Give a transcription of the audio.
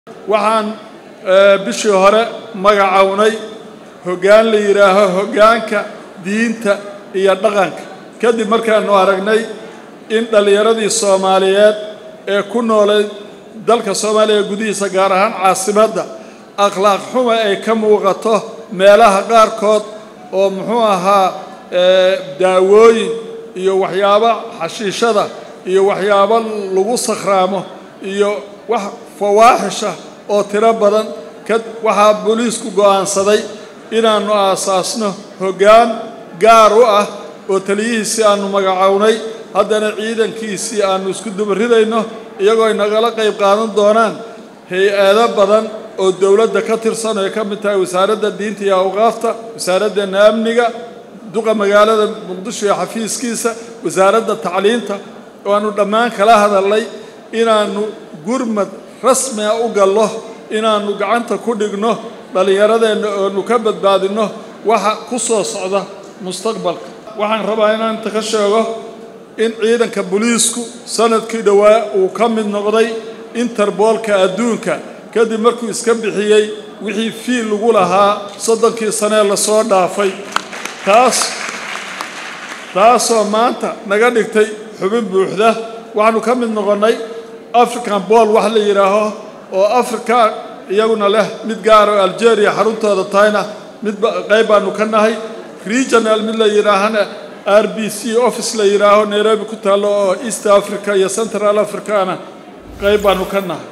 waxaan bishii hore magacownay hoggaan la yidhaaho hoggaanka diinta iyo dhaqanka kadib markaanu aragnay in dhallinyaradii soomaaliyeed ee ku noolay dalka soomaaliya gudihiisa gaar ahaan caasimadda akhlaaq xuma ay ka muuqato meelaha qaarkood oo muxuu ahaa daawooyin iyo waxyaabo xashiishada iyo waxyaabo lagu sakhraamo iyo wax fawaaxisha oo tiro badan waxaa booliisku go'aansaday inaannu aasaasno hoggaan gaar u ah oo taliyihiisii aannu magacownay haddana ciidankiisii aannu isku dubaridayno iyagoo ay nagala qayb qaadan doonaan hay-ado badan oo dowladda ka tirsan oo ay ka mid tahay wasaaradda diinta iyo awqaafta wasaaraddeena amniga duqa magaalada muqdisho iyo xafiiskiisa wasaaradda tacliinta oo aannu dhammaan kala hadalnay inaannu gurmad rasmiga u gallo inaannu gacanta ku dhigno dhallinyaradeenna oonu ka badbaadinno waxa ku soo socda mustaqbalka waxaan rabaa inaan inta ka sheego in ciidanka booliisku sanadkii dhowaa uu ka mid noqday interboolka adduunka kadib markuu iska bixiyey wixii fiil lagu lahaa soddonkii sanee lasoo dhaafay taas taasoo maanta naga dhigtay xubin buuxda waxaanu ka mid noqonnay african bool wax la yidhaaho oo africa iyaguna leh mid gaara oo algeria xaruntooda tahayna mid qayb baanu ka nahay regional mid la yidhaahana r b c office la yidhaaho nairobi ku taallo oo east africa iyo central africana qayb baanu ka nahay